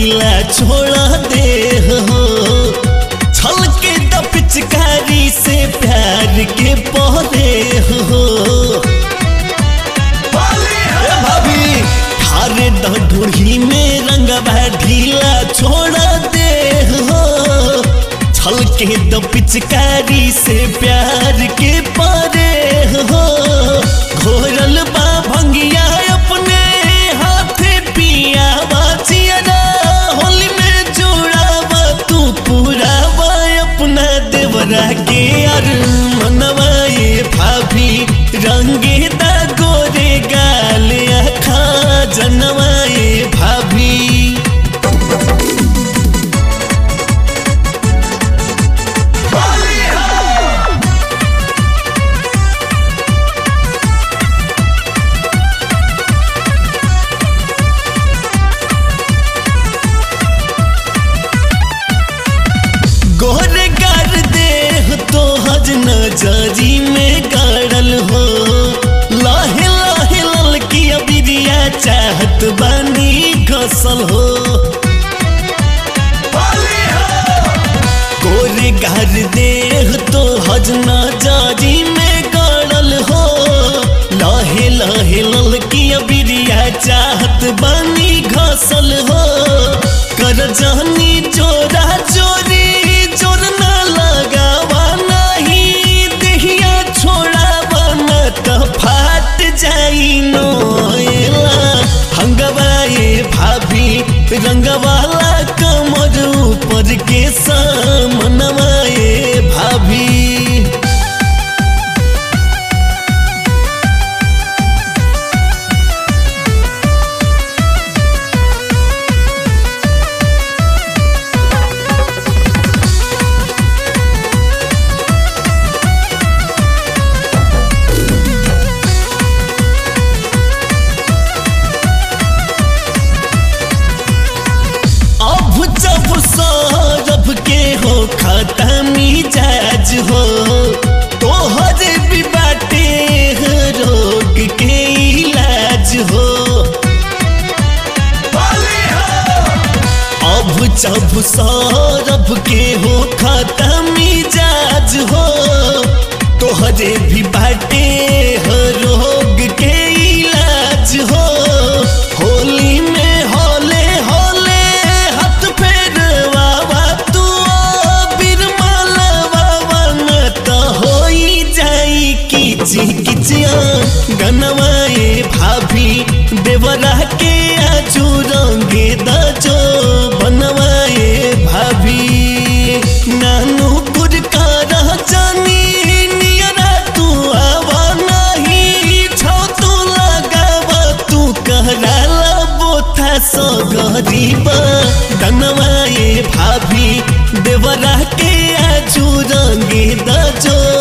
ढीला छोड़ा दे हो छल के द पिचकारी से प्यार के पौधे हो ए भाभी हारे द ढूढ़ी में रंगवा ढीला छोड़ा दे हो छल के द पिचकारी से प्यार के पारे हो घोरल बा भंगिया अपने हाथे पिया बाचिया होली में जोड़ावा तू पूरावा अपना देवरा के यार मनवा ये भाभी रंगे दा गोरे गाल खा जनवा ये भाभी गोरे गार देह तो हज नजरी में गाड़ल हो लाहे लाहे ललकी अबिरिया चाहत बानी घसल हो गोरे गार देह तो हज नजरी में गाड़ल हो लाहे लाहे ललकी अबिरिया चाहत बानी घसल हो कर जानी चोरा चोरी चोर न लगावा नहीं देहिया छोड़ावा न त फाट जाई नोएला हंगवा ये भाभी रंगवाला कमर ऊपर के सामनवा ये भाभी अब जब सौरभ के हो खत्मी जाज हो तोहर भी बाटे रोग के इलाज हो अब जब सौरभ के हो खत्मी जाज हो तोहरे भी बाटे रोग के इलाज हो होली में होले होले हाथ फेरवावा तू बिरमलवावा न त होई जाई किची किचिया गनवाए भाभी देवरा के आजू रंगे दजो बनवाए भाभी नानू गुरका रह जानी नियरा तू आवा नहीं छौ तू लगावा तू कहराला बोथा सो गरीबा दनवाए भाभी देवरा के आजू रंगे दजो